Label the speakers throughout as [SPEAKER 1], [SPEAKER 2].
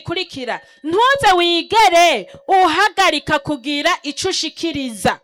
[SPEAKER 1] gikurikira ntuze wigere uhagarika kugira ico ushikiriza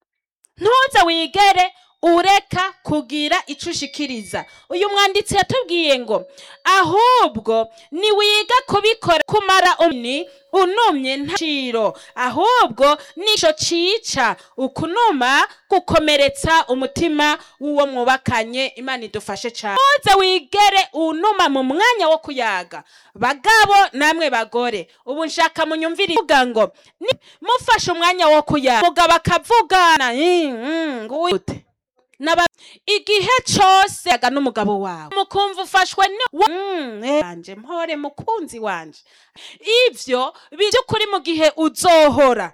[SPEAKER 1] ntuze wigere ureka kugira ico ushikiriza uyu mwanditsi yatubwiye ngo ahubwo niwiga kubikora kumara umni unumye ntaciro ahubwo nico cica ukunuma gukomeretsa umutima w'uwo mwubakanye imana idufashe cane ntuze wigere unuma mu mwanya wo kuyaga bagabo namwe bagore ubu nshaka munyumvire ivuga ngo ni- mufashe umwanya wo kuyaga mugabo akavugana "Mm, mm, ngute Naba igihe cose yaga n'umugabo wawe mukumva ufashwe ni wa- Mm, eh, wanje mpore mukunzi wanje ivyo by'ukuri mu gihe uzohora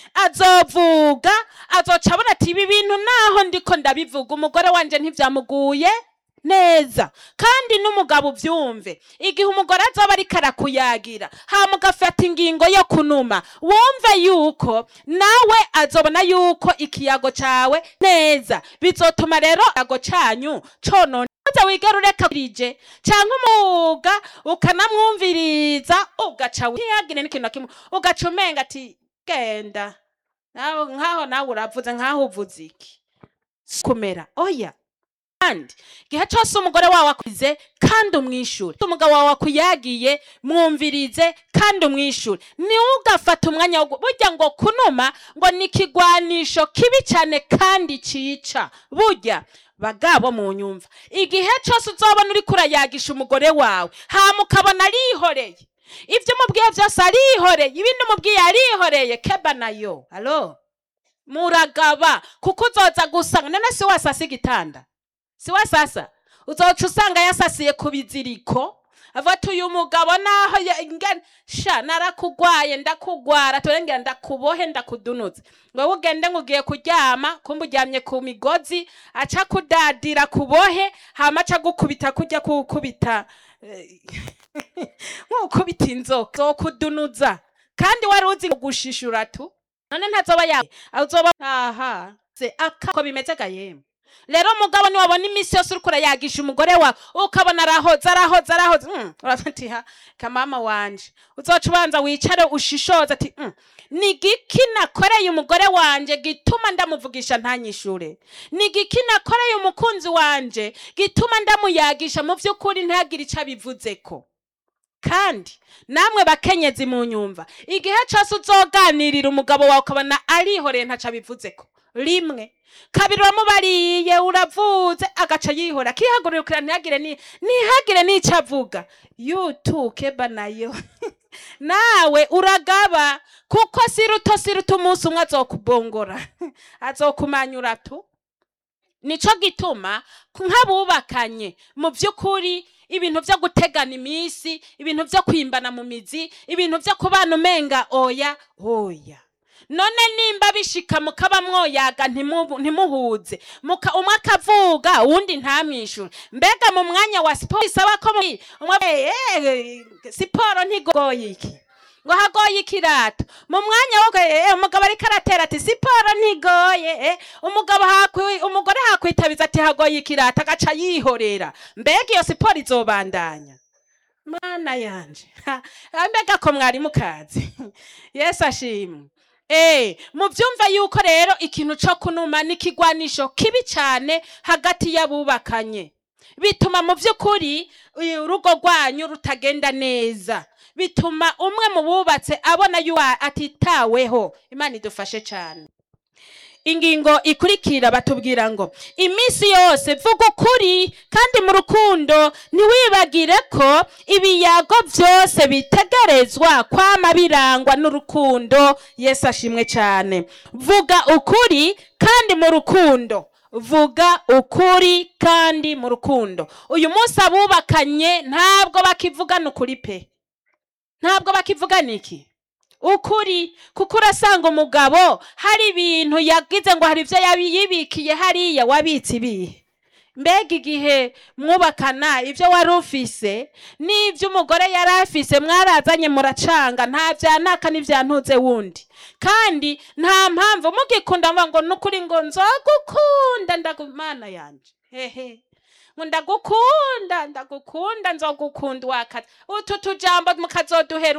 [SPEAKER 1] azovuga azoca abona ati ibi bintu naho ndiko ndabivuga umugore wanje ntivyamuguye neza kandi n'umugabo uvyumve igihe umugore azoba ariko arakuyagira hama ugafata ingingo yo kunuma wumve yuko nawe azobona yuko ikiyago cawe neza bizotuma rero ikiyago canyu conona uza wigera ureka rije canke umuga ukanamwumviriza ugaca ntiyagire n'ikintu na kimwe ugaca umenga ati genda nawe nkaho nawe uravuze nkaho uvuze iki Si kumera oya kandi igihe cyose umugore wawe akwize kandi umwishure umugabo wawe akuyagiye mwumvirize kandi umwishure niwe ugafata umwanya wo gu- burya ngo kunuma ngo ni ikigwanisho kibi cyane kandi cica burya bagabo mu nyumva igihe cyose uzobona uriko urayagisha umugore wawe hama ukabona arihoreye ibyo umubwiye byose arihoreye ibindi umubwiye arihoreye keba nayo alo muragaba kuko uzoza gusanga none si wasasa igitanda si we sasa uzoca usanga yasasiye ku biziriko avuga ati uyu mugabo naho ya- ingene sha narakugwaye ndakugwara turengera ndakubohe ndakudunuze ngo wowe ugende ngo ugiye kuryama kumbe uryamye ku migozi aca kudadira kubohe hama aca gukubita kujya kukubita eh, nk'ukubita inzoka zokudunuza kandi wari uzi gushishura tu none ntazoba ya azoba aha se aka ko bimeze ga yemwe rero mugabo niwabona iminsi yose uriko urayagisha umugore wawe ukabona arahoze arahoze arahoze mm, uravuga ati ha kamama wanje uzoca ubanza wicare ushishoze ati mm, ni giki nakoreye umugore wanje gituma ndamuvugisha ntanyishure ni giki nakoreye umukunzi wanje gituma ndamuyagisha mu vy'ukuri ntagire ico abivuzeko kandi namwe bakenyezi mu nyumva igihe cyose uzoganirira umugabo wawe ukabona arihoreye ntaco abivuzeko rimwe kabiri uramubariye uravuze agaca yihora akihagurukira ntihagire ni ntihagire n'ico avuga yutuke banayo nawe uragaba kuko si ruto si ruto umunsi umwe azokubongora azokumanyura tu nico gituma nk'abubakanye mu by'ukuri ibintu byo gutegana iminsi ibintu byo kwimbana mu mizi ibintu byo kubana umenga oya oya none nimba bishika mukaba mwoyaga ntimu- ntimuhuze muka umwe akavuga uwundi ntamwishure mbega mu mwanya wa siporo isaba ko mu- umwe eh, eh, siporo ntigoye iki ngo hagoye ikirato mu mwanya wo eh, umugabo ariko aratera ati siporo ntigoye eh, umugabo hakwi umugore hakwitabiza ati hagoye ikirato agaca yihorera mbega iyo siporo izobandanya mana yanje Ha, mbega ko mwari mukazi yesu ashimwe Eh, muvyumva yuko rero ikintu co kunuma ni ikigwanisho kibi cane hagati y'abubakanye bituma mu vy'ukuri uyu urugo rwanyu rutagenda neza bituma umwe mu bubatse abona yuko atitaweho imana idufashe cane ingingo ikurikira batubwira ngo iminsi yose vuga ukuri kandi mu rukundo ntiwibagire ko ibiyago byose bitegerezwa kwama birangwa n'urukundo yesu ashimwe cyane vuga ukuri kandi mu rukundo vuga ukuri kandi mu rukundo uyu munsi abubakanye ntabwo bakivugana ukuri pe ntabwo bakivugana iki ukuri kuko urasanga umugabo hari ibintu yagize ngo hari ibyo yabi- yibikiye hariya wabitse ibihe mbega igihe mwubakana ibyo wari ufise n'ibyo umugore yari afise mwarazanye muracanga nta byanaka n'ibyantuze wundi kandi nta mpamvu mugikunda mvuga ngo nukuri ngo nzogukunda ndagumana yanje hehe ngo ndagukunda ndagukunda nzogukunda wakazi utu tujambo mukazoduhera